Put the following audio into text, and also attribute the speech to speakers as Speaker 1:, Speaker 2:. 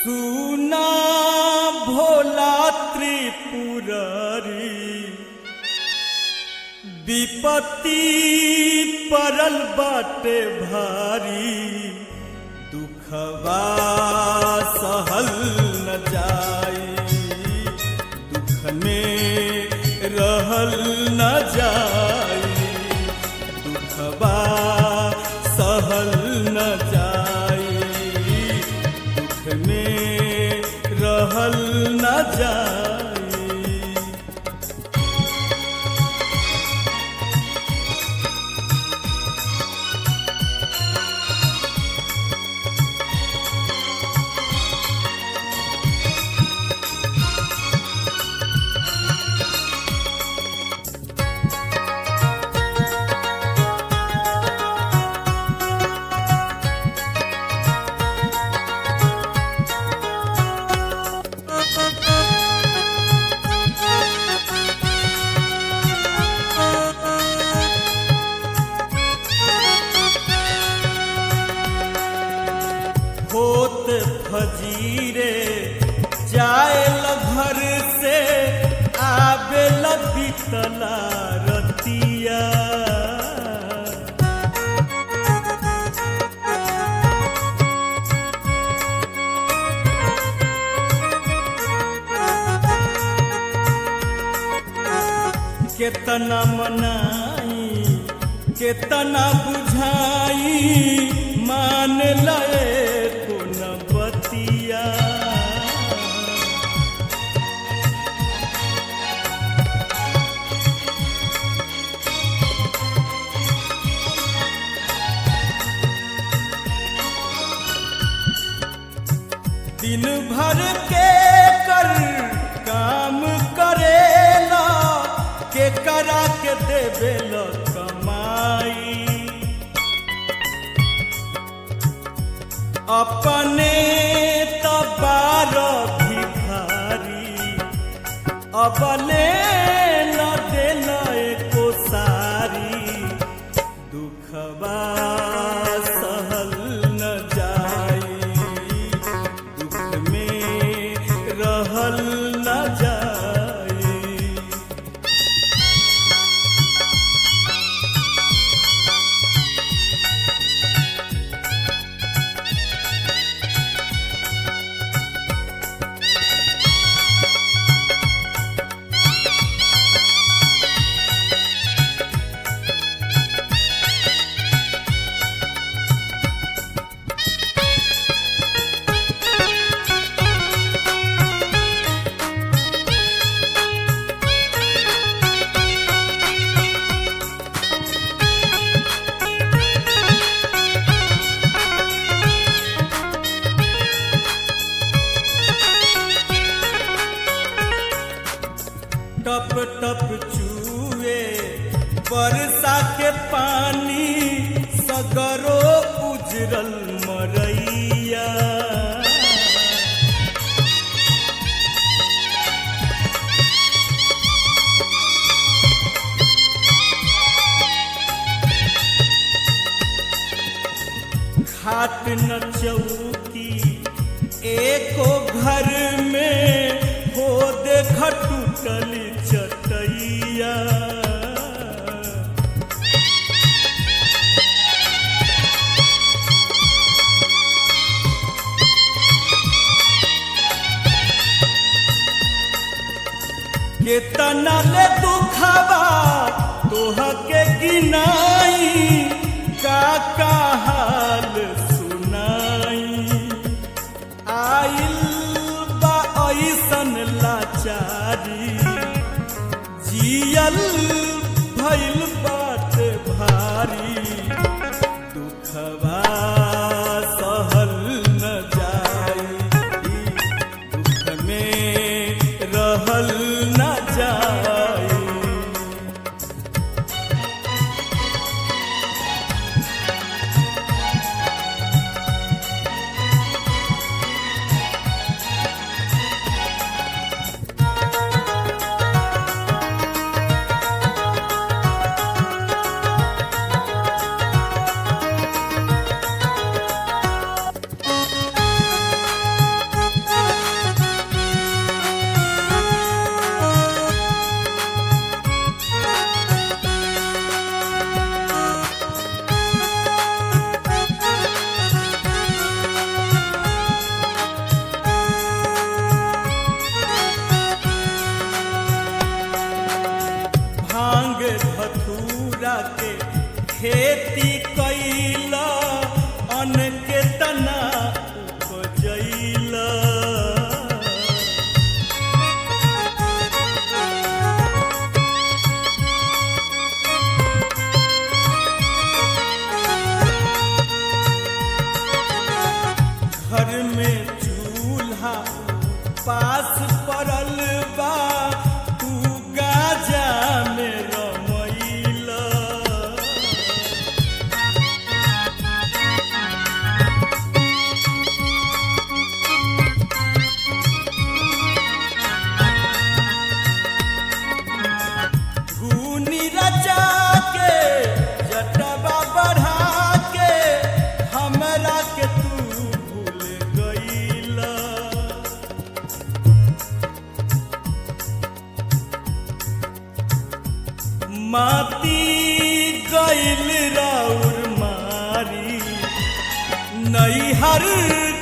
Speaker 1: सुना भोला त्रिपुरारी विपत्ति परल बाटे भारी दुखवा सहल न जाई दुख में रहल न जाई दुखवा सहल न जाई दुख में रहल न जाई होत फजीरे जाए घर से आवे बीतला रतिया केतना मनाई केतना बुझाई मान लए को न बतिया दिन भर के कर काम करेला के करा के देवेला कमाई अपने तबार भिखारी अपने न देल एको सारी दुखबा सहल न जाई दुख में रहल न जाई टप टप चूए बरसा के पानी सगरो उजरल मरैया खाट न चौकी एको घर में हो देख टूटल चटैया केतना ले दुखबा तोह के गिनाई का का हाल सुनाई आइल बा ऐसन लाचारी जियल भइल बात भारी दुखबा सहल न जाई दुख में रहल न जाई खेती कैला अन्न के तना उपजैला घर में चूल्हा पास पड़ल बा तू गाजा में रमैला धूनी रचा के जटवा बढ़ा के हमरा के तू भूल गईला माती गईल राउर मारी नैहर